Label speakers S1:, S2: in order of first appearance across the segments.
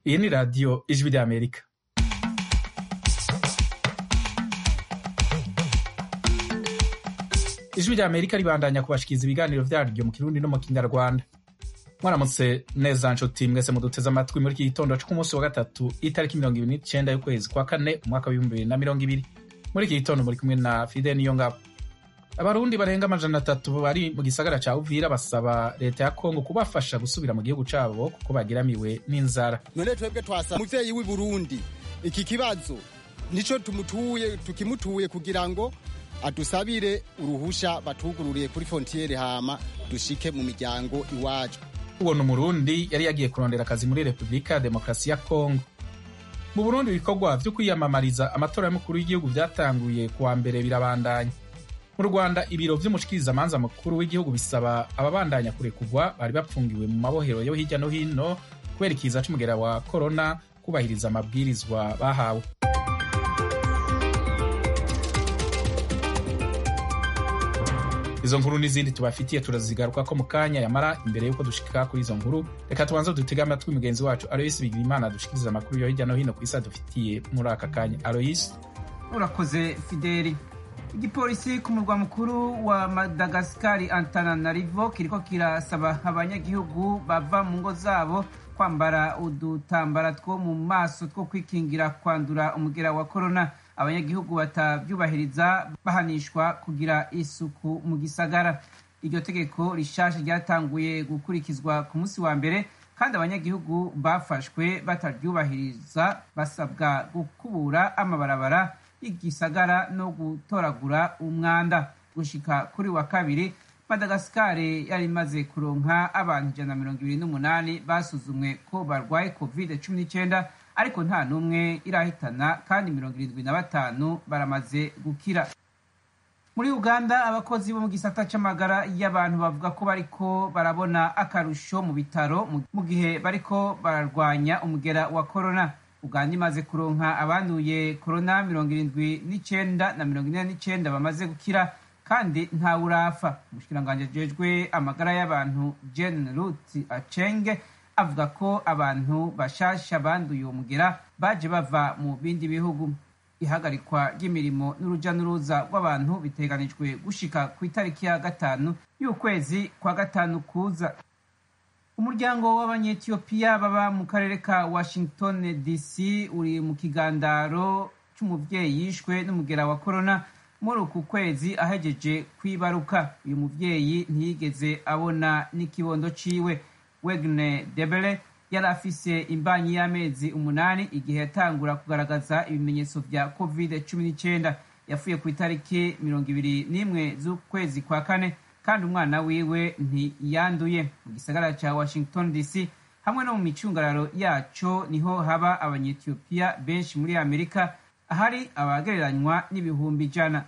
S1: Iyi ni radiyo ijwi ry'Amerika. Ijwi ry'Amerika ribandanya kubashikiriza ibiganiro vyaryo mu Kirundi no mu Kinyarwanda. Mwaramutse neza nshuti mwese muduteze amatwi muri iki gitondo co ku munsi wa gatatu itariki mirongo ibiri n'icenda y'ukwezi kwa kane umwaka w'ibihumbi bibiri na mirongo ibiri. Muri iki gitondo muri kumwe na Fide Niyongabo. Abarundi barenga amajana atatu bari mu gisagara ca Uvira basaba leta ya Kongo kubafasha gusubira mu gihugu cabo kuko bagiramiwe n'inzara.
S2: none twebwe twasa muvyeyi w'i Burundi iki kibazo nico tumutuye tukimutuye kugira ngo adusabire uruhusha batugururiye kuri frontiere hama dushike mu miryango iwacu
S1: Uwo ni Umurundi yari yagiye kurondera akazi muri Repubulika ya Demokarasi ya Kongo. Mu Burundi ibikorwa vyo kwiyamamariza amatora y'umukuru w'igihugu vyatanguye kuwa mbere birabandanya. Mu Rwanda ibiro vy'umushikirizamanza mukuru w'igihugu bisaba ababandanya kurekurwa bari bapfungiwe mu mabohero yo hirya no hino kubera ikiza c'umugera wa korona kubahiriza amabwirizwa bahawe. izo nkuru n'izindi tubafitiye turazigarukako mu kanya yamara imbere y'uko dushika kuri izo nkuru reka tubanze dutege amatwi mugenzi wacu aloyisi bigirimana dushikiriza amakuru yo hirya no hino ku isi adufitiye muri aka kanya aloyisi
S3: urakoze fideli igipolisi ku murwa mukuru wa madagasikari antananarivo kiriko kirasaba abanyagihugu bava mu ngo zabo kwambara udutambara two mu maso two kwikingira kwandura umugera wa korona abanyagihugu batavyubahiriza bahanishwa kugira isuku mu gisagara iryo tegeko rishasha ryatanguye gukurikizwa ku munsi wa mbere kandi abanyagihugu bafashwe bataryubahiriza basabwa gukubura amabarabara y'igisagara no gutoragura umwanda gushika kuri wa kabiri madagasikari yari imaze kuronka abantu ijana na mirongo ibiri n'umunani basuzumwe ko barwaye covid cumi n'icyenda ariko nta n'umwe irahitana kandi mirongo irindwi na batanu baramaze gukira muri uganda abakozi bo mu gisata c'amagara y'abantu bavuga ko bariko barabona akarusho mu bitaro mu gihe bariko bararwanya umugera wa korona uganda imaze kuronka abanduye korona mirongo irindwi n'icenda na mirongo ine n'icenda bamaze gukira kandi ntawe urafa umushikiranganji ajejwe amagara y'abantu jen rut acenge avuga ko abantu bashasha banduye uwo mugera baje bava mu bindi bihugu ihagarikwa ry'imirimo n'uruja n'uruza rw'abantu biteganijwe gushika ku itariki ya gatanu y'ukwezi kwa gatanu kuza umuryango w'abanyetiyopiya baba mu karere ka washington dc uri mu kigandaro c'umuvyeyi yishwe n'umugera wa korona muri uku kwezi ahejeje kwibaruka uyu muvyeyi ntiyigeze abona n'ikibondo ciwe wegne debele yari afise imbanyi y'amezi umunani igihe yatangura kugaragaza ibimenyetso vya covid cumi n'icyenda yapfuye ku itariki mirongo ibiri n'imwe z'ukwezi kwa kane kandi umwana wiwe ntiyanduye mu gisagara ca washington dc hamwe no mu micungararo yaco niho haba abanyetiyopiya benshi muri amerika ahari abagereranywa n'ibihumbi ijana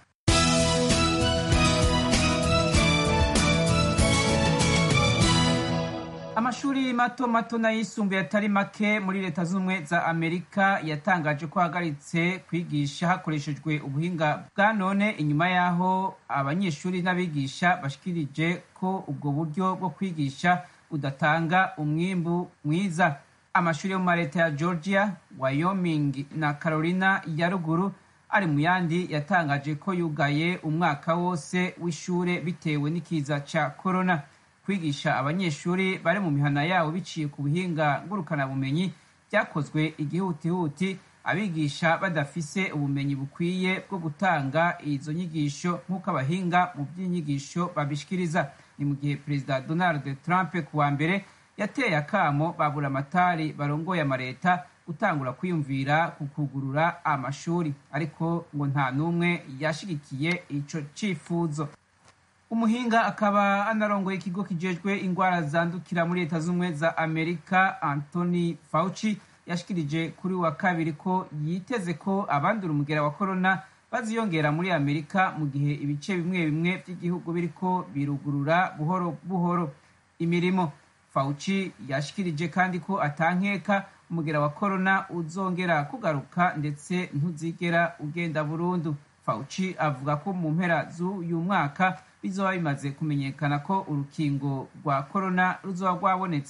S3: amashuri mato mato n'ayisumbuye atari make muri leta z'ubumwe za amerika yatangaje ko ahagaritse kwigisha hakoreshejwe ubuhinga bwa none inyuma y'aho abanyeshuri n'abigisha bashikirije ko ubwo buryo bwo kwigisha budatanga umwimbu mwiza amashuri yo mu maleta ya georgia wyoming na carolina ya ruguru ari mu yandi yatangaje ko yugaye umwaka wose w'ishure bitewe n'ikiza ca corona kwigisha abanyeshuri bari mu mihana yabo biciye ku buhinga ngurukanabumenyi byakozwe igihutihuti abigisha badafise ubumenyi bukwiye bwo gutanga izo nyigisho nk'uko abahinga mu by'inyigisho babishikiriza ni mu gihe perezida donald trump ku wa mbere yateye akamo babura amatari barongoye amareta gutangura kwiyumvira ku kugurura amashuri ariko ngo nta n'umwe yashigikiye ico cifuzo umuhinga akaba anarongoye ikigo kijejwe ingwara zandukira muri leta z'ubumwe za amerika anthony fauci yashikirije kuri wa kabiri ko yiteze ko abandura umugera wa korona baziyongera muri amerika mu gihe ibice bimwe bimwe by'igihugu biriko birugurura buhoro buhoro imirimo fauci yashikirije kandi ko atankeka umugera wa korona uzongera kugaruka ndetse ntuzigera ugenda burundu fauci avuga ko mu mpera z'uyu mwaka bizoba bimaze kumenyekana ko urukingo rwa korona ruzoba rwabonetse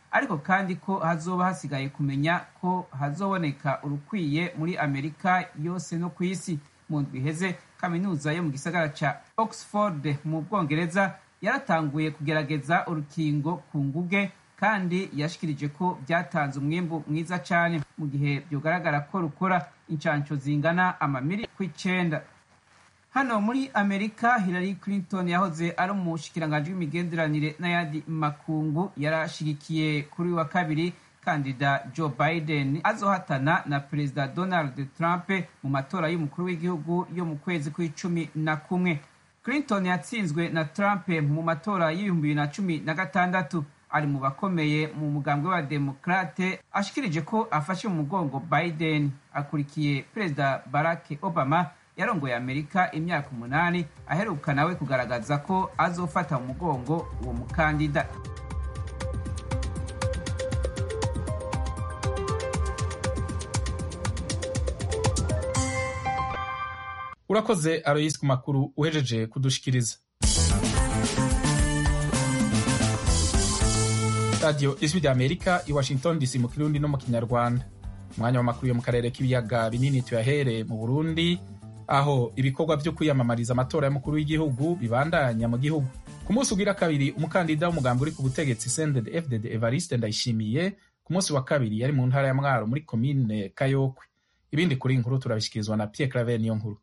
S3: ariko kandi ko hazoba hasigaye kumenya ko hazoboneka urukwiye muri amerika yose no ku isi mu ndwi iheze kaminuza yo mu gisagara ca oxford mu bwongereza yaratanguye kugerageza urukingo ku nguge kandi yashikirije ko byatanze umwimbu mwiza cyane mu gihe byogaragara ko rukora inshansho zingana amamiri ku icenda hano muri amerika hillary clinton yahoze ari umushikiranganji w'imigenderanire n'ayandi makungu yarashigikiye kuri wa kabiri kandida joe biden azohatana na perezida donald trump mu matora y'umukuru w'igihugu yo mu kwezi kw'icumi na kumwe clinton yatsinzwe na trump mu matora y'ibihumbi bibiri na cumi na gatandatu ari mu bakomeye mu mugambwe wa demokrate ashikirije ko afashe mu mugongo biden akurikiye perezida barack obama yarongoye amerika imyaka umunani aheruka nawe kugaragaza ko azofata mu mugongo uwo mukandida
S1: urakoze aroyisi ku makuru uhejeje kudushikiriza radiyo ijwi rya amerika i washington dc mu kirundi no mu kinyarwanda umwanya w'amakuru yo mu karere k'ibiyaga binini tuyahere mu burundi aho ibikorwa byo kwiyamamariza amatora y'umukuru w'igihugu bibandanya mu gihugu ku munsi ugira kabiri umukandida w'umugambi uri ku butegetsi sended fdd evariste ndayishimiye ku munsi wa kabiri yari mu ntara ya mwaro muri komine kayokwe ibindi kuri inkuru turabishyikirizwa na pierre claver niyo nkuru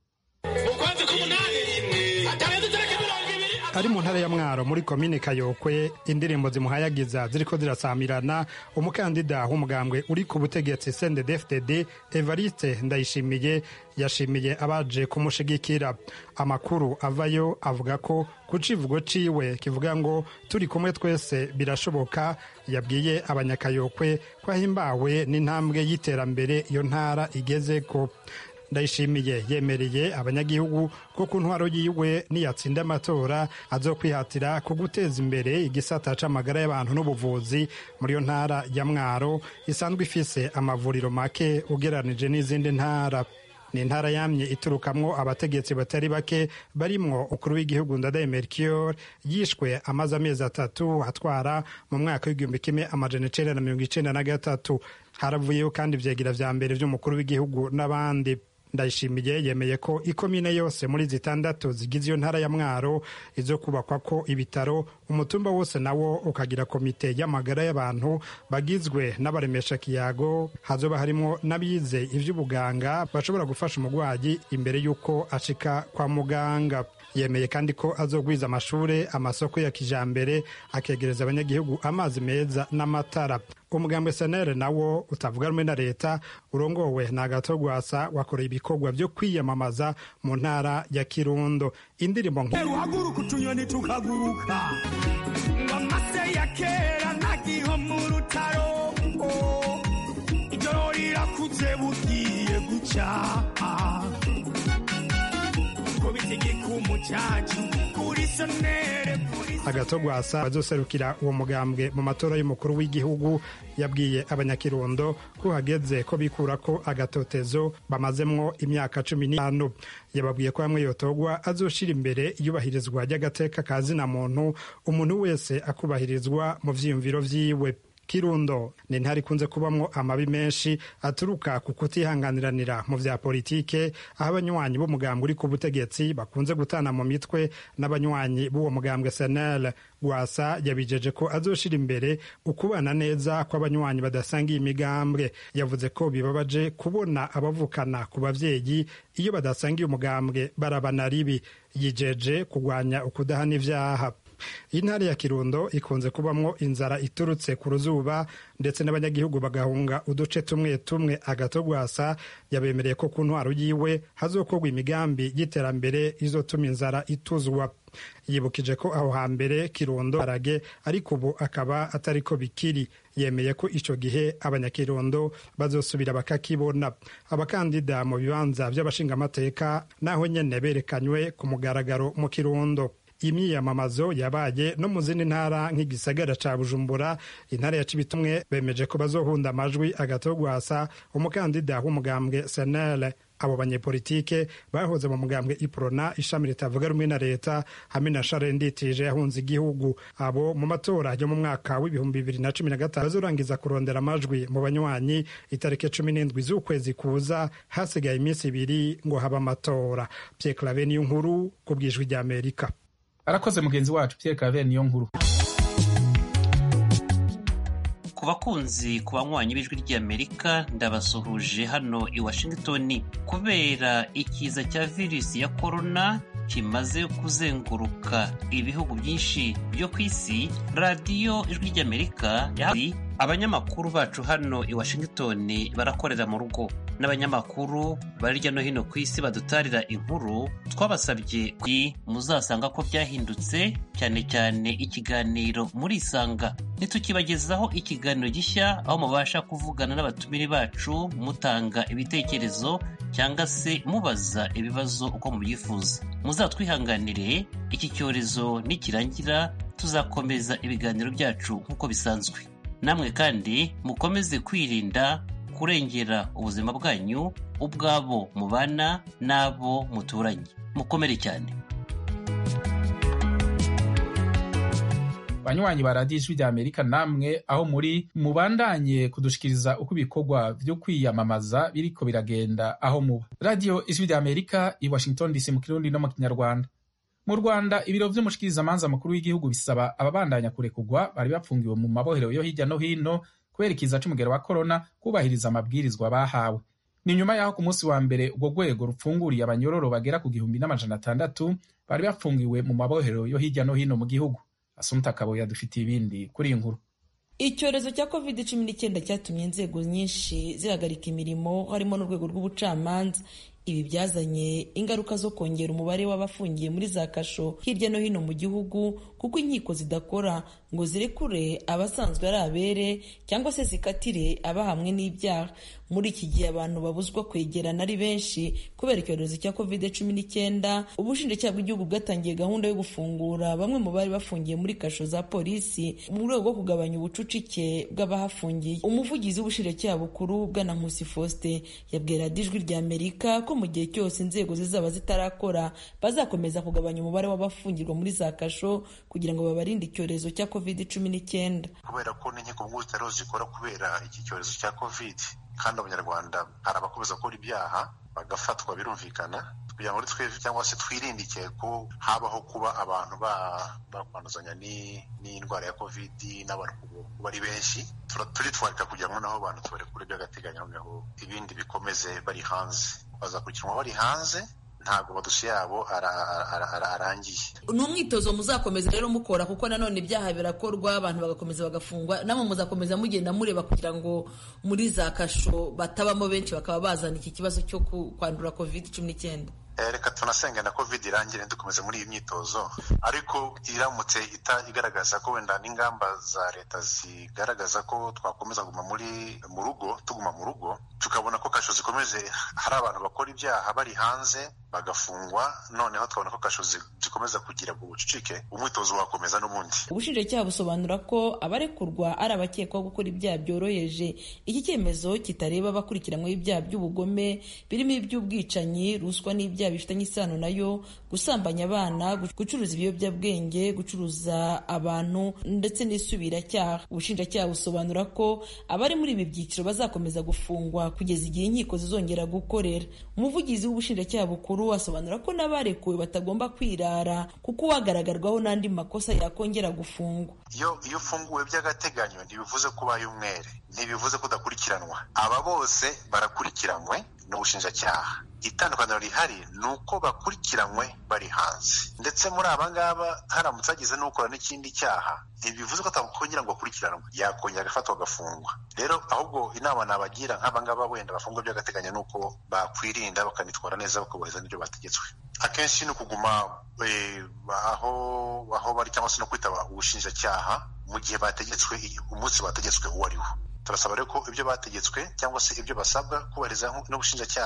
S4: ari mu ntara ya mwaro muri komine kayokwe indirimbo zimuhayagiza ziriko zirasamirana umukandida w'umugambwe uri ku butegetsi sndfdd evariste ndayishimiye yashimiye abaje kumushigikira amakuru avayo avuga ko ku civugo ciwe kivuga ngo turi kumwe twese birashoboka yabwiye abanyakayokwe ko ahimbawe n'intambwe y'iterambere iyo ntara igezeko ndayishimiye yemereye abanyagihugu ko ku ntwaro yiwe niyatsinda amatora azokwihatira ku guteza imbere igisata c'amagara y'abantu n'ubuvuzi muri iyo ntara ya mwaro isanzwe ifise amavuriro make ugeranije n'izindi ntara ni intara yamye iturukamwo abategetsi batari bake barimwo ukuru w'igihugu ndadaye melchior yishwe amaze amezi atatu atwara mu mwaka w'igihumbi kimwe amajana icenda na mirongo icenda na gatatu haravuyeho kandi ivyegira vya mbere vy'umukuru w'igihugu n'abandi ndayishimiye yemeye ko ikomine yose muri zitandatu zigize iyo ntara ya mwaro izo kubakwa ko ibitaro umutumba wose nawo ukagira komite y'amagara y'abantu bagizwe n'abaremesha kiyago hazoba harimo n'abize ivy'ubuganga bashobora gufasha umurwayi imbere y'uko ashika kwa muganga yemeye kandi ko azogwiza amashure amasoko ya kijambere akegereza abanyagihugu amazi meza n'amatara umugambwe senere nawo utavuga rumwe na leta urongowe na agatogwasa wakoreye ibikorwa vyo kwiyamamaza mu ntara ya kirundo indirimbo
S5: uhaguruka utunyoni tukaguruka amase ya kera nagiho mu rutaro ijoro rirakuze bugiye guca
S4: agatogwasa bazoserukira uwo mugambwe mu matora y'umukuru w'igihugu yabwiye abanyakirundo ko hageze ko bikura ko agatotezo bamazemwo imyaka cumi n'itanu yababwiye ko hamwe yotogwa azoshira imbere iyubahirizwa ry'agateka ka zina muntu umuntu wese akubahirizwa mu vyiyumviro vyiwe kirundo ni intara ikunze kubamwo amabi menshi aturuka ku kutihanganiranira mu vya politike aho abanywanyi b'umugambwe uri ku butegetsi bakunze gutana mu mitwe n'abanywanyi b'uwo mugambwe senel gwasa yabijeje ko azoshira imbere ukubana neza kw'abanywanyi badasangiye imigambwe yavuze ko bibabaje kubona abavukana ku bavyeyi iyo badasangiye umugambwe barabana ribi yijeje kugwanya ukudahana ivyaha intara ya kirundo ikunze kubamwo inzara iturutse ku ruzuba ndetse n'abanyagihugu bagahunga uduce tumwe tumwe agatogwasa yabemereye ko ku ntwaro yiwe hazokorwa imigambi y'iterambere izotuma inzara ituzwa yibukije ko aho hambere kirundo arage ariko ubu akaba atari ko bikiri yemeye ko icyo gihe abanyakirundo bazosubira bakakibona abakandida mu bibanza by'abashingamateka naho nyene berekanywe ku mugaragaro mu kirundo imyiyamamazo yabaye no mu zindi ntara nk'igisagara ca bujumbura intara ya cibitumwe bemeje ko bazohunda amajwi agatogwasa umukandida w'umugambwe senel abo banyepolitike bahoze mu mugambwe iprona ishami ritavuga rumwe na leta hamwe na share nditije yahunze igihugu abo mu matora yo mu mwaka w'ibihumbi bibiri na cumi na gatanu bazorangiza kurondera amajwi mu banywanyi itariki cumi n'indwi z'ukwezi kuza hasigaye iminsi ibiri ngo habe amatora pierre clave niyo nkuru ku bwijwi rya amerika
S1: arakoze mugenzi wacu pierre clave niyo nkuru
S6: ku bakunzi ku banywanyi b'ijwi ry'amerika ndabasuhuje hano i washington kubera ikiza cya virusi ya korona kimaze kuzenguruka ibihugu byinshi byo ku isi radiyo ijwi ry'amerika yari abanyamakuru bacu hano i washington barakorera mu rugo n'abanyamakuru bari hirya no hino ku isi badutarira inkuru twabasabye muzasanga ko byahindutse cyane cyane ikiganiro muri isanga ntitukibagezaho ikiganiro gishya aho mubasha kuvugana n'abatumire bacu mutanga ibitekerezo cyangwa se mubaza ibibazo uko mubyifuza muzatwihanganire iki cyorezo nikirangira tuzakomeza ibiganiro byacu nk'uko bisanzwe namwe kandi mukomeze kwirinda kurengera ubuzima bwanyu ubwabo mubana n'abo muturanye mukomere cyane
S1: banywanyi ba radiyo ijwi rya amerika namwe aho muri mubandanye kudushikiriza uko ibikorwa byo kwiyamamaza biriko biragenda aho muba radiyo ijwi rya amerika i washington dc mu kirundi no mu kinyarwanda mu rwanda ibiro vy'umushikirizamanza mukuru w'igihugu bisaba ababandanya kurekugwa bari bapfungiwe mu mabohero yo hirya no hino kubera ikiza c'umugero wa korona kubahiriza amabwirizwa bahawe ni nyuma y'aho ku munsi wa mbere urwo rwego rupfunguriye abanyororo bagera ku gihumbi n'amajana atandatu bari bafungiwe mu mabohero yo hirya no hino mu gihugu asumta kabuye adufitiye ibindi kuri iyi nkuru
S7: icyorezo cya covid cumi n'icyenda cyatumye inzego nyinshi zihagarika imirimo harimo n'urwego rw'ubucamanza ibi byazanye ingaruka zo kongera umubare w'abafungiye muri za kasho hirya no hino mu gihugu kuko inkiko zidakora ngo zirekure abasanzwe ari abere cyangwa se zikatire abahamwe n'ibyaha muri iki gihe abantu babuzwa kwegerana ari benshi kubera icyorezo cya covid cumi n'icyenda ubushinjacyaha bw'igihugu bwatangiye gahunda yo gufungura bamwe mu bari bafungiye muri kasho za polisi mu rwego rwo kugabanya ubucucike bw'abahafungiye umuvugizi w'ubushinjacyaha bukuru bwana nkusi faustin yabwira ijwi rya amerika ko mu gihe cyose inzego zizaba zitarakora bazakomeza kugabanya umubare w'abafungirwa muri za kasho kugira ngo babarinde icyorezo cya covid cumi n'icyenda
S8: kubera ko n'inkiko mpuzabitsina zikora kubera iki cyorezo cya covid kandi abanyarwanda hari abakomeza gukora ibyaha bagafatwa birumvikana kugira ngo twebwe cyangwa se twirindike ko habaho kuba abantu bakwanduzanya n'indwara ya covid n'abantu kuba ari benshi turitwarika kugira ngo naho abantu tubarekure by'agateganyo noneho ibindi bikomeze bari hanze bazakurikiranwa bari hanze ntabwo amadosiye yabo arangiye
S7: ni umwitozo muzakomeza rero mukora kuko nanone ibyaha birakorwa abantu bagakomeza bagafungwa namwe muzakomeza mugenda mureba kugira ngo muri za kasho batabamo benshi bakaba bazana iki kibazo cyo kwandura covid cumi n'icyenda
S8: reka tunasenga na covid irangire dukomeze muri iyi myitozo ariko iramutse igaragaza ko wenda n'ingamba za leta zigaragaza ko twakomeza kuguma muri mu rugo tuguma mu rugo tukabona ko kasho zikomeje hari abantu bakora ibyaha bari hanze bagafungwa noneho tukabona ko kasho zikomeza kugira ngo bucucike umwitozo wakomeza n'ubundi
S7: ubushinjacyaha busobanura ko abarekurwa ari abakekwaho gukora ibyaha byoroheje iki cyemezo kitareba abakurikiranyweho ibyaha by'ubugome birimo iby'ubwicanyi ruswa n'ibyaha bifitanye isano nayo gusambanya abana gucuruza ibiyobyabwenge gucuruza abantu ndetse n'isubiracyaha ubushinjacyaha busobanura ko abari muri ibi byiciro bazakomeza gufungwa kugeza igihe inkiko zizongera gukorera umuvugizi w'ubushinjacyaha bukuru asobanura ko n'abarekuwe batagomba kwirara kuko uwagaragarwaho n'andi makosa yakongera gufungwa
S8: iyo iyo ufunguwe by'agateganyo ntibivuze ko ubaye umwere ntibivuze ko udakurikiranwa aba bose barakurikiranywe n'ubushinjacyaha itandukaniro rihari ni uko bakurikiranywe bari hanze ndetse muri aba ngaba haramutse hagize n'ukora n'ikindi cyaha ntibivuze ko atakongera ngo akurikiranwe yakongera agafatwa agafungwa rero ahubwo inama nabagira nk'aba ngaba wenda bafungwa by'agateganyo ni uko bakwirinda bakanitwara neza bakubahiriza n'ibyo bategetswe akenshi ni ukuguma aho aho bari cyangwa se no kwitaba ubushinjacyaha mu gihe bategetswe umunsi bategetswe uwo ari wo turasaba rero ko ibyo bategetswe cyangwa se ibyo basabwa kubahiriza n'ubushinjacyaha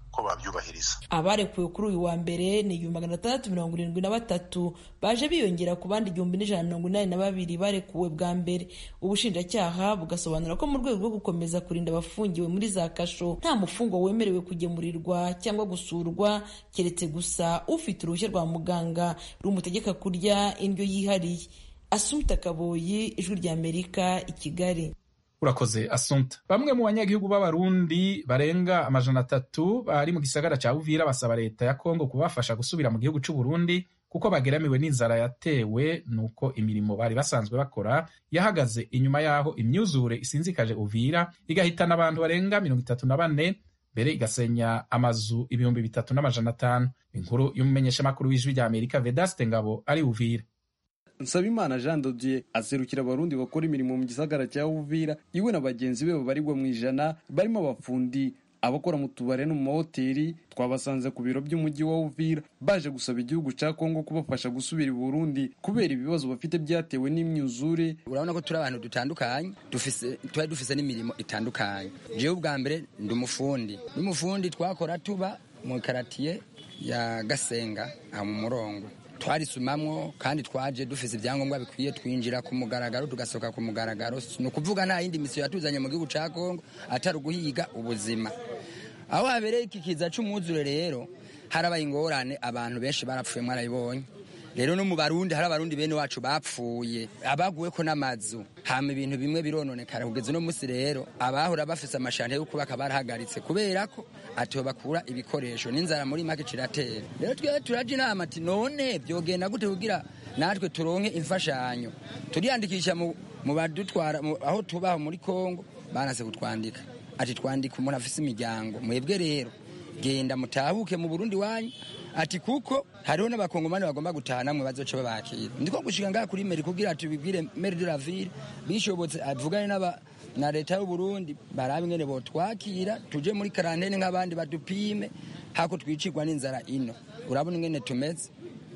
S8: ko babyubahiriza
S7: abarekuwe kuri uyu wa mbere ni igihumbi magana atandatu mirongo irindwi na batatu baje biyongera ku bandi igihumbi n'ijana na mirongo inani na babiri barekuwe bwa mbere ubushinjacyaha bugasobanura ko mu rwego rwo gukomeza kurinda abafungiwe muri za kasho nta mufungwa wemerewe kugemurirwa cyangwa gusurwa keretse gusa ufite uruhushya rwa muganga rumutegeka kurya indyo yihariye asumta kaboyi ijwi rya amerika i kigali
S1: urakoze asumta bamwe mu banyagihugu b'abarundi barenga amajana atatu bari mu gisagara cya uvira basaba leta ya kongo kubafasha gusubira mu gihugu cy'u Burundi kuko bageramiwe n'inzara yatewe nuko imirimo bari basanzwe bakora yahagaze inyuma y'aho imyuzure isinzikaje uvira igahitana abantu barenga mirongo itatu na bane mbere igasenya amazu ibihumbi bitatu n'amajana atanu inkuru y'umumenyeshamakuru w'ijwi rya amerika vedaste ngabo ari uvira
S9: nsabimana jean dodier aserukira abarundi bakora imirimo mu gisagara cya uvira iwe na bagenzi be babarirwa mu ijana barimo abafundi abakora mu tubare no mu mahoteli twabasanze ku biro by'umujyi wa uvira baje gusaba igihugu cya kongo kubafasha gusubira i burundi kubera ibibazo bafite byatewe n'imyuzure
S10: urabona ko turi abantu dutandukanye twari dufise n'imirimo itandukanye jewe ubwa mbere ndi umufundi n'umufundi twakora tuba mu karatiye ya gasenga aha mu murongo twarisumamwo kandi twaje dufise ibyangombwa bikwiye twinjira ku mugaragaro tugasohoka ku mugaragaro ni ukuvuga nta yindi misiyo yatuzanye mu gihugu cya kongo atari uguhiga ubuzima aho habereye iki kiza cy'umwuzure rero harabaye ingorane abantu benshi barapfuye mwarabibonye rero no mu barundi hari abarundi bene wacu bapfuye abaguwe ko n'amazu hama ibintu bimwe birononekara kugeza uno munsi rero abahora bafise amashante yo kubaka barahagaritse kubera ko atiho bakura ibikoresho n'inzara muri make ciratera rero twe turaje inama ati none byogenda gute kugira natwe turonke imfashanyo turiyandikisha mu, mu badutwara aho tubaho muri kongo banase kutwandika ati twandika umuntu afise imiryango mwebwe rero genda mutahuke mu burundi wanyu ati kuko hariho n'abakongomani bagomba gutaha namwe bazoca babakira ndiko gushika ngaha kuri meri kugira tubibwire meri de la ville bishobotse avugane n'aba na leta y'u Burundi barabe ingene botwakira tuje muri karantene nk'abandi badupime hako twicirwa n'inzara ino urabona ingene tumeze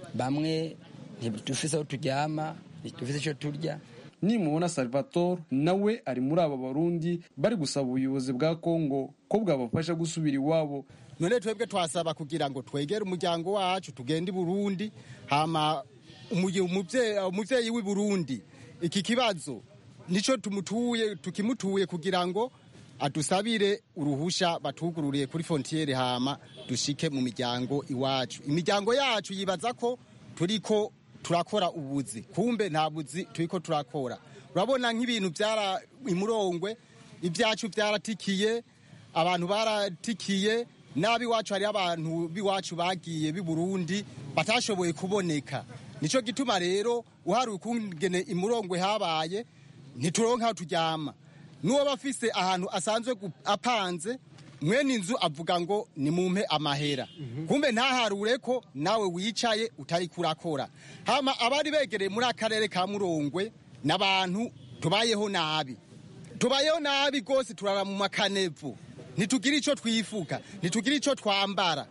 S10: bamwe ntidufise aho turyama ntidufise icyo turya
S9: nimubona salvatore nawe ari muri aba barundi bari gusaba ubuyobozi bwa kongo ko bwabafasha gusubira iwabo
S2: none twebwe twasaba kugira ngo twegere umuryango wacu tugende i burundi hama umubyeyi w'i burundi iki kibazo nicyo tumutuye tukimutuye kugira ngo adusabire uruhusha batugururiye kuri fontiyeri hama dushike mu miryango iwacu imiryango yacu yibaza ko turiko turakora ubuzi kumbe nta buzi turiko turakora urabona nk'ibintu byara imurongwe ibyacu byaratikiye abantu baratikiye n'ab'iwacu hariho abantu b'iwacu bagiye b'i burundi batashoboye kuboneka nicyo gituma rero uhari ukungene imurongwe habaye ntituronke aho turyama n'uwo bafise ahantu asanzwe apanze mwene inzu avuga ngo nimumpe amahera kumbe ntaharure ko nawe wicaye utari kurakora hama abari begereye muri akarere ka murongwe n'abantu tubayeho nabi tubayeho nabi rwose turara mu makanevu ntitugire icyo twifuka ntitugire icyo twambara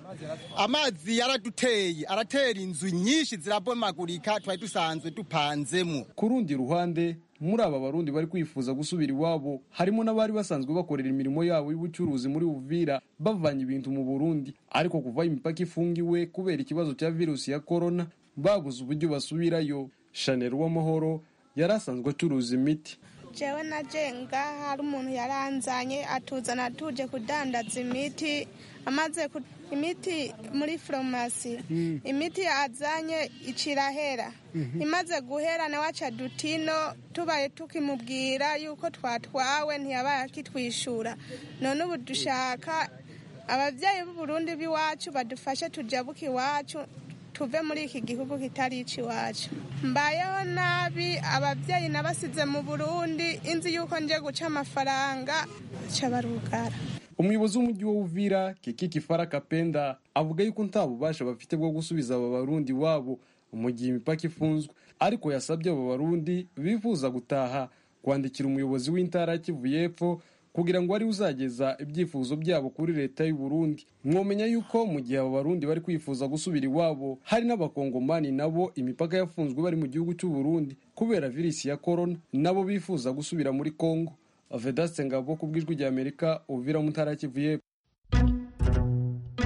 S2: amazi yaraduteye aratera inzu nyinshi zirabomagurika twari dusanzwe dupanzemo
S9: ku rundi ruhande muri aba barundi bari kwifuza gusubira iwabo harimo n'abari basanzwe bakorera imirimo yabo y'ubucuruzi muri uvira bavanye ibintu mu burundi ariko kuva imipaka ifungiwe kubera ikibazo cya virusi ya korona babuze uburyo basubirayo shanel w'amahoro yari asanzwe acuruza imiti
S11: jewe na jenga hari umuntu yaranzanye atuzana tuje kudandaza imiti amaze imiti muri farumasi imiti yazanye icirahera imaze guhera nawe aca dutino tubaye tukimubwira yuko twatwawe ntiyabaye akitwishyura none ubu dushaka ababyeyi b'uburundi b'iwacu badufashe tujabuke iwacu tuve muri iki gihugu kitari iwacu mbayeho nabi ababyeyi nabasize mu burundi inzi yuko nje guca amafaranga barugara
S9: umuyobozi w'umujyi wa uvira kiki kifara kapenda avuga yuko nta bubasha bafite bwo gusubiza aba barundi wabo mu gihe imipaka ifunzwe ariko yasabye aba barundi bifuza gutaha kwandikira umuyobozi w'intara ya kivu y'epfo kugira ngo ari uzageza ibyifuzo byabo kuri leta y'u Burundi mwomenya yuko mu gihe aba barundi bari kwifuza gusubira iwabo hari n'abakongomani nabo imipaka yafunzwe bari mu gihugu cy'u Burundi kubera virusi ya corona nabo bifuza gusubira muri Kongo Vedaste Ngabo ku bw'ijwi rya Amerika uvira mu ntara ya Kivu y'epfo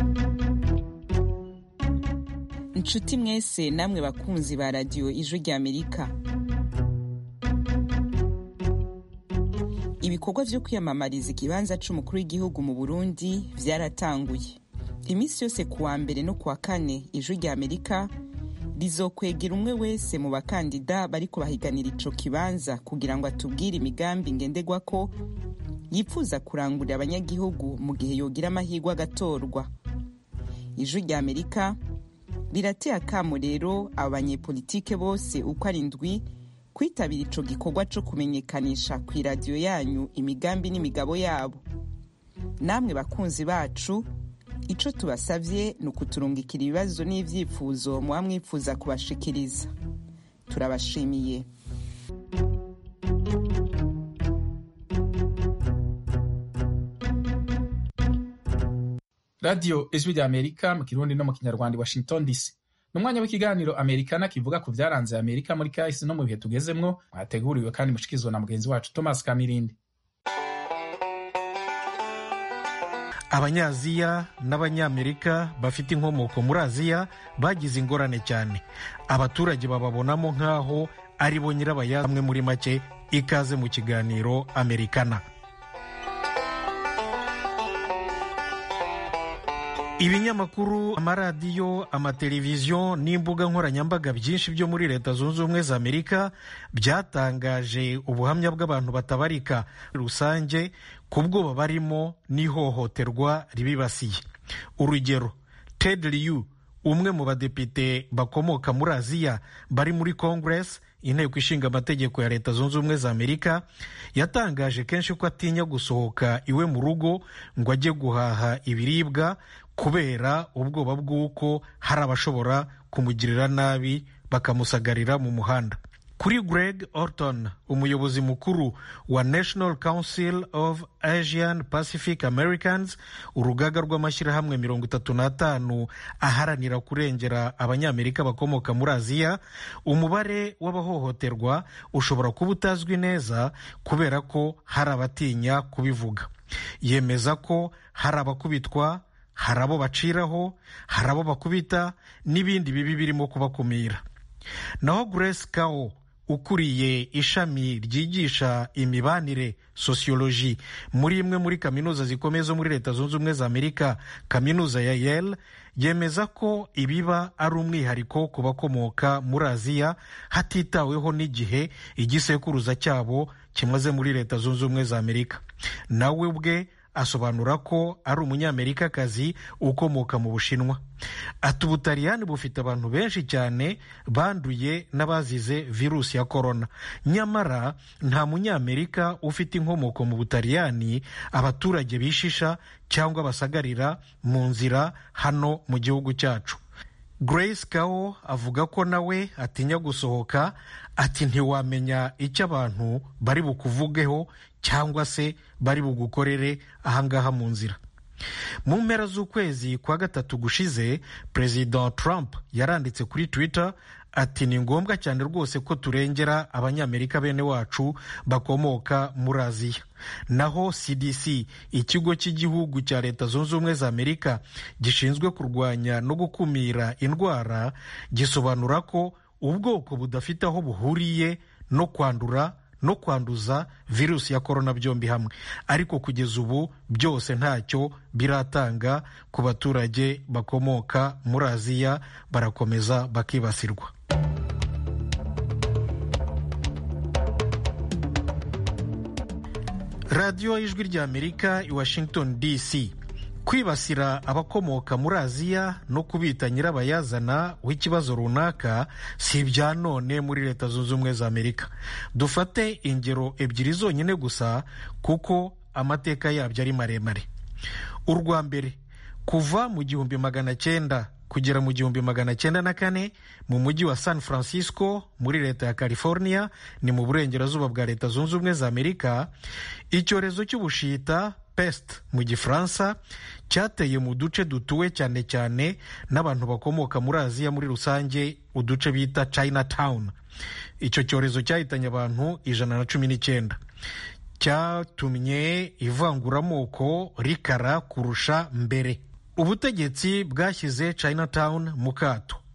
S12: nshuti mwese namwe bakunzi ba radiyo ijwi ry'amerika ibikorwa vyo kwiyamamariza ikibanza c'umukuru w'igihugu mu burundi vyaratanguye iminsi yose kuwa mbere no kuwa kane ijwi ry'amerika rizokwegera umwe wese mu bakandida bariko bahiganira ico kibanza kugira ngo atubwire imigambi ngenderwako yifuza kurangurira abanyagihugu mu gihe yogira amahirwe agatorwa ijwi ry'amerika rirateye akamo rero abo banyepolitike bose uko ari ndwi kwitabira ico gikorwa co kumenyekanisha ku iradiyo yanyu imigambi n'imigabo yabo namwe bakunzi bacu ico tubasavye ni ukuturungikira ibibazo n'ivyifuzo muba mwifuza kubashikiriza turabashimiye
S1: radiyo ijwi rya amerika mu kirundi no mu kinyarwanda i washington dc ni umwanya w'ikiganiro amerikana kivuga ku byaranze amerika muri kahise no mu bihe tugezemwo mwateguriwe kandi mushikizwa na mugenzi wacu thomas kamirindi
S13: abanyaziya n'abanyamerika bafite inkomoko muri aziya bagize ingorane cyane abaturage bababonamo nk'aho ari bo nyirabayazana bamwe muri make ikaze mu kiganiro amerikana ibinyamakuru amaradiyo amateleviziyo n'imbuga nkoranyambaga byinshi byo muri leta zunze ubumwe za amerika byatangaje ubuhamya bw'abantu batabarika rusange ku bwoba barimo n'ihohoterwa ribibasiye urugero ted liu umwe mu badepite bakomoka muri aziya bari muri congress inteko ishinga amategeko ya leta zunze ubumwe za amerika yatangaje kenshi ko atinya gusohoka iwe mu rugo ngo ajye guhaha ibiribwa kubera ubwoba bw'uko hari abashobora kumugirira nabi bakamusagarira mu muhanda kuri greg orton umuyobozi mukuru wa national council of asian pacific americans urugaga rw'amashyirahamwe mirongo itatu n'atanu aharanira kurengera abanyamerika bakomoka muri aziya umubare w'abahohoterwa ushobora kuba utazwi neza kubera ko hari abatinya kubivuga yemeza ko hari abakubitwa hari abo baciraho hari abo bakubita n'ibindi bibi birimo kubakumira naho grace kao ukuriye ishami ryigisha imibanire sosiyoloji muri imwe muri kaminuza zikomeye zo muri leta zunze ubumwe za amerika kaminuza ya yale yemeza ko ibiba ari umwihariko ku bakomoka muri aziya hatitaweho n'igihe igisekuruza cyabo kimaze muri leta zunze ubumwe za amerika nawe ubwe asobanura ko ari umunyamerikakazi ukomoka mu bushinwa ati ubutaliyani bufite abantu benshi cyane banduye n'abazize virusi ya korona nyamara nta munyamerika ufite inkomoko mu butaliyani abaturage bishisha cyangwa basagarira mu nzira hano mu gihugu cyacu grace kao avuga ko nawe atinya gusohoka ati ntiwamenya icyo abantu bari bukuvugeho cyangwa se bari bugukorere ahangaha mu nzira mu mpera z'ukwezi kwa gatatu gushize perezida trump yaranditse kuri twitter ati ni ngombwa cyane rwose ko turengera abanyamerika bene wacu bakomoka muri aziya naho cdc ikigo cy'igihugu cya leta zunze ubumwe za amerika gishinzwe kurwanya no gukumira indwara gisobanura ko ubwoko budafite aho buhuriye no kwandura no kwanduza virusi ya korona byombi hamwe ariko kugeza ubu byose ntacyo biratanga ku baturage bakomoka muri aziya barakomeza bakibasirwa radiyo y'ijwi ry'amerika i washington dc kwibasira abakomoka muri aziya no kubita nyirabayazana w'ikibazo runaka si ibya none muri leta zunze ubumwe za amerika dufate ingero ebyiri zonyine gusa kuko amateka yabyo ari maremare urwa mbere kuva mu gihumbi magana cyenda kugera mu gihumbi magana cyenda na kane mu mujyi wa san francisco muri leta ya california ni mu burengerazuba bwa leta zunze ubumwe za amerika icyorezo cy'ubushita pest mu gifaransa cyateye mu duce dutuwe cyane cyane n'abantu bakomoka muri aziya muri rusange uduce bita chinatown icyo cyorezo cyahitanye abantu ijana na cumi n'icyenda cyatumye ivanguramoko rikara kurusha mbere ubutegetsi bwashyize chinatown mu kato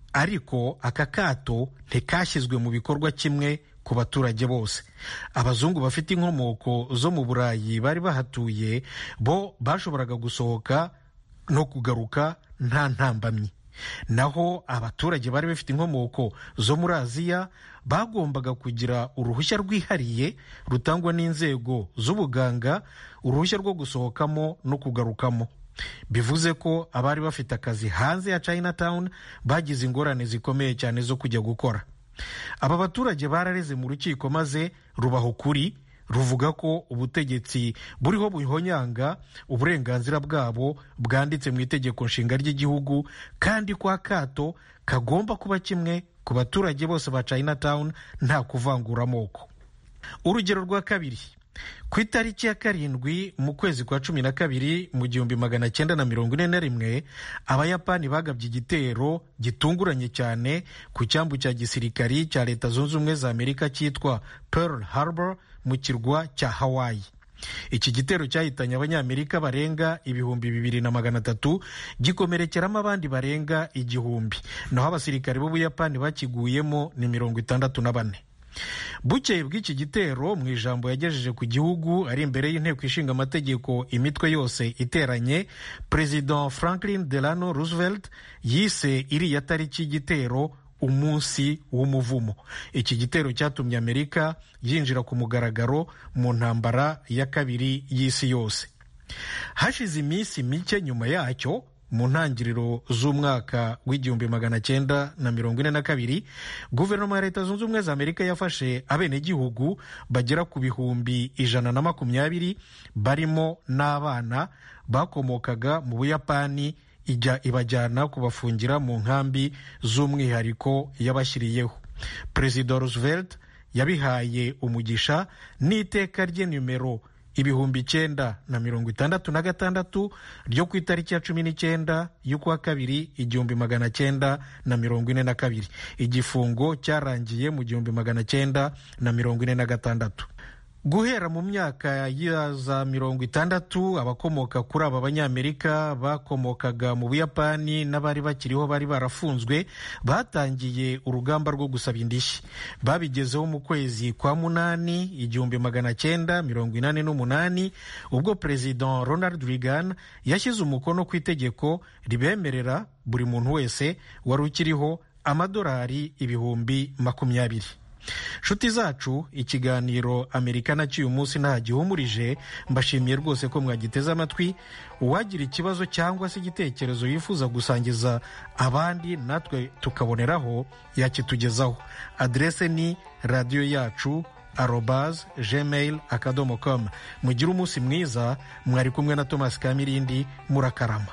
S13: ariko aka kato ntikashyizwe mu bikorwa kimwe ku baturage bose abazungu bafite inkomoko zo mu burayi bari bahatuye bo bashoboraga gusohoka no kugaruka nta ntambamyi naho abaturage bari bafite inkomoko zo muri aziya bagombaga kugira uruhushya rwihariye rutangwa n'inzego z'ubuganga uruhushya rwo gusohokamo no kugarukamo bivuze ko abari bafite akazi hanze ya chinatown bagize ingorane zikomeye cyane zo kujya gukora aba baturage barareze mu rukiko maze rubaha ukuri ruvuga ko ubutegetsi buriho buhonyanga uburenganzira bwabo bwanditse mu itegeko nshinga ry'igihugu kandi kwa kato kagomba kuba kimwe ku baturage bose ba chinatown nta kuvangura amoko urugero rwa kabiri ku itariki ya karindwi mu kwezi kwa cumi na kabiri mu gihumbi magana cyenda na mirongo ine na rimwe abayapani bagabye igitero gitunguranye cyane ku cyambu cya gisirikari cya leta zunze ubumwe za amerika cyitwa pearl harbor mu kirwa cya hawaii iki gitero cyahitanye abanyamerika barenga ibihumbi bibiri na magana atatu gikomerekeramo abandi barenga igihumbi naho abasirikare b'ubuyapani bakiguyemo ni mirongo itandatu na bane bukeye bw'iki gitero mu ijambo yagejeje ku gihugu ari imbere y'inteko ishinga amategeko imitwe yose iteranye perezida franklin delano roosevelt yise iriya tariki y'igitero umunsi w'umuvumo iki gitero cyatumye amerika yinjira ku mugaragaro mu ntambara ya kabiri y'isi yose hashize iminsi mike nyuma yacyo mu ntangiriro z'umwaka w'igihumbi magana cyenda na mirongo ine na kabiri guverinoma ya leta zunze ubumwe za amerika yafashe abenegihugu bagera ku bihumbi ijana na makumyabiri barimo n'abana bakomokaga mu buyapani ijya ibajyana kubafungira mu nkambi z'umwihariko yabashyiriyeho perezida roosevelt yabihaye umugisha n'iteka rye nimero ibihumbi icyenda na mirongo itandatu na gatandatu ryo ku itariki ya cumi n'icyenda y'ukwa kabiri igihumbi magana cyenda na mirongo ine na kabiri igifungo cyarangiye mu gihumbi magana cyenda na mirongo ine na gatandatu guhera mu myaka ya za mirongo itandatu abakomoka kuri aba banyamerika bakomokaga mu buyapani n'abari bakiriho bari barafunzwe batangiye urugamba rwo gusaba indishyi babigezeho mu kwezi kwa munani igihumbi magana cyenda mirongo inani n'umunani ubwo perezida ronald reagan yashyize umukono ku itegeko ribemerera buri muntu wese wari ukiriho amadolari ibihumbi makumyabiri nshuti zacu ikiganiro amerika nacyo uyu munsi nta gihumurije mbashimiye rwose ko mwagiteze amatwi uwagira ikibazo cyangwa se igitekerezo yifuza gusangiza abandi natwe tukaboneraho yakitugezaho aderese ni radiyo yacu arobaz gmail akadomo com mugire umunsi mwiza mwari kumwe na thomas kamirindi murakarama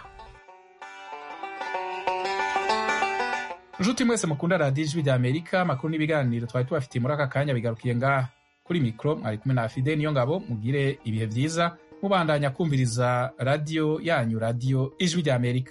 S1: nshuti mwese mukunda radiyo ijwi rya amerika amakuru n'ibiganiro twari tubafitiye muri aka kanya bigarukiye ngaha kuri mikoro mwari kumwe na fide niyo ngabo mugire ibihe byiza mubandanya kumviriza radiyo yanyu radiyo ijwi rya amerika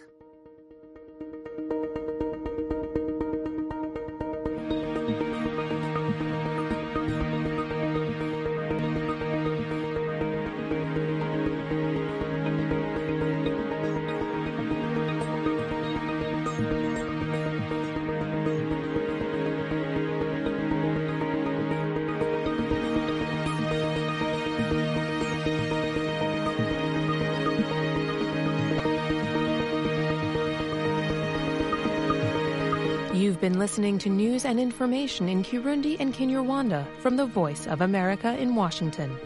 S14: You've been listening to news and information in Kirundi and Kinyarwanda from the Voice of America in Washington.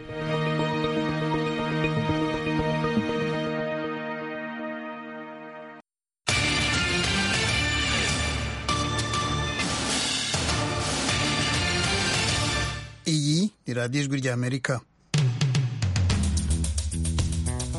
S15: iyi ni radiyo ijwi ry'amerika